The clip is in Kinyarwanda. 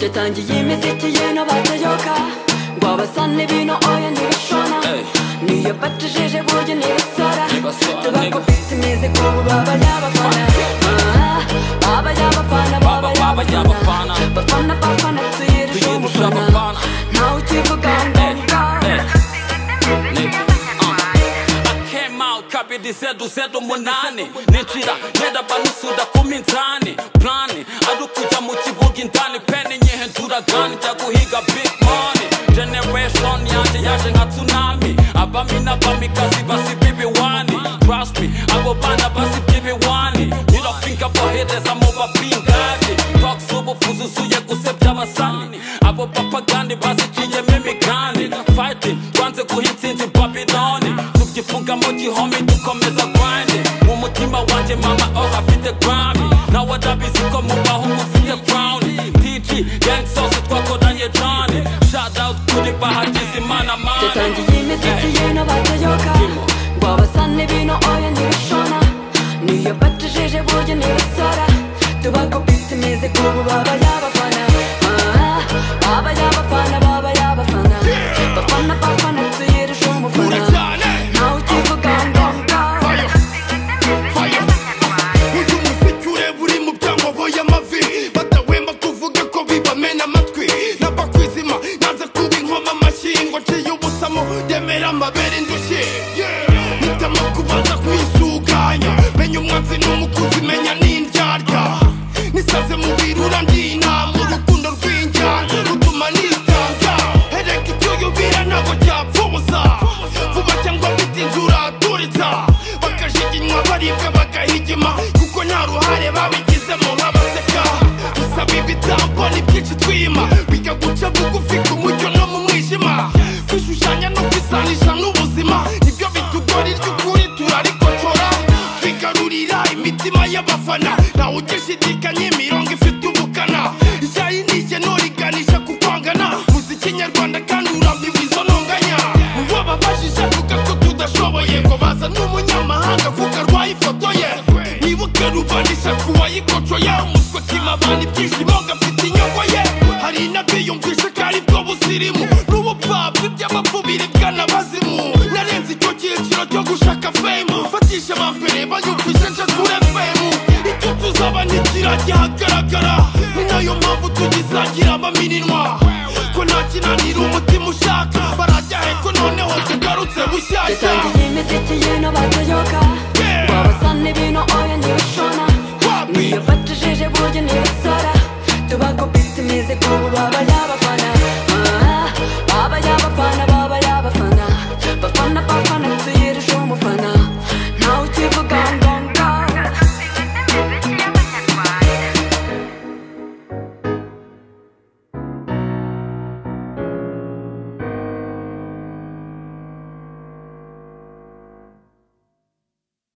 yatangiye imiziki y'ino batayoka ngo abasane bino oya ntibishona Ey. niyo batujije buryo ntibisora Ntibasora, nigga. tubakubita imizigo ubu baba yabafana Ah, baba yabafana Baba, baba yabafana. bafana bafana tuyirusha Tuyirusha umufana abafana. ntawe ukivuga ngo Ey, ey. ngaho Nigga, uh. I came out, kabiri zedu zedu munani ninjira ngenda banusura ku minzani plani ari ukujya mu kibuga indani peni nyihindura gani njya guhiga big money generation yanjye yaje nka tsunami abami n'abamikazi basibye ibiwani trust me abo bana basibye ibiwani nyirapinga bohereza mu bapingani talks ubufu zuzuye gusebya abasani abo bapagani baziciyemo imigani fighting twanze guha intsinzi babiloni tubyifunga mu gihome dukomeza grinding mu mutima wanjye mama oh afite grami nawe adabizi ko mu bahungu ufite crown tg gang sauce twakoranye johnny shout out kuri bahagize imana mani yatangiye imiziki y'ino batayoka ngo abasane bino oya ntibishona niyo batujije buryo ntibasora tubakubita imizigo ubu baba yabafana Ah, baba yabafana baba yabafana bafana bafana tuyirusha umufana ntawe ukivuga ngo ngaho uyu muziki ureba uri mu byangobo y'amavi badahwema kuvuga ko bibamena amatwi n'abakwizima naza kuba inkoma amashyi ngo nciye ubusamo ndemera amabere indushyi mpitamo kubanza kwisuganya menya umwanzi n'umukunzi menya n'indyarya nisaze mu birura ndinama urukundo rw'injyana rutuma nitanga hereka icyo yubira ntabwo cyapfubuza vuba cyangwa bitinze uraturitsa bakajiginywa baribwa bagahigima kuko nta ruhare babigizemo nk'abaseka dusaba ibitambo ni byinshi twima biga guca bugufi ku mucyo no mu mwijima kwishushanya no kwisanisha n'ubuzima nibyo bitugora iry'ukuri turarikocora twigarurira imitima y'abafana ntawe ugishidikanya imirongo ifite ubukana ijyayi n'ijyeno riganisha ku kwangana muziki nyarwanda kandi urambiwe izo ntonganya uwababajije avuga ko tudashoboye ngo baza n'umunyamahanga kuko arwaye ifoto ye nibuke rubanisha ku wayikocoye umuswe kimabana ibyishimo ngafite inyungu ye hari n'abiyumvisha ko ari bwo busirimu n'ubupfapfa iby'abapfu biribwa n'abazimu narenze icyo cyiciro cyo gushaka fame fatisha abambere banyumvisha nshakure fame icyo tuzaba ntigira gihagaragara ni nayo mpamvu tugisangira amaminwa ko nta kinanira umutima ushaka barajya heko noneho tugarutse bushyashya yatangiye imiziki y'ino batayoka ngo abasane bino oya ntibishona niyo batujije buryo ntibasora tubakubita imizigo ubu baba yabafana